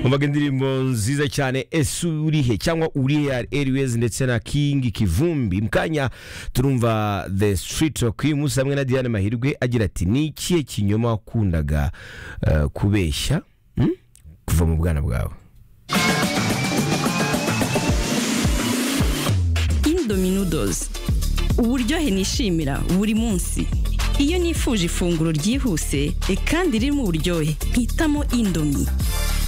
umvaga indirimbo nziza cyane ese urihe cyangwa uriya airways ndetse na king kivumbi mukanya turumva the street rokimus hamwe na diane mahirwe agira ati ni ikihe kinyoma wakundaga eh, kubeshya hmm? kuva mu bwana bwawe indominodozi uburyohe nishimira buri munsi iyo nifuje ifunguro ryihuse e kandi ririmo uburyohe mpitamo indomi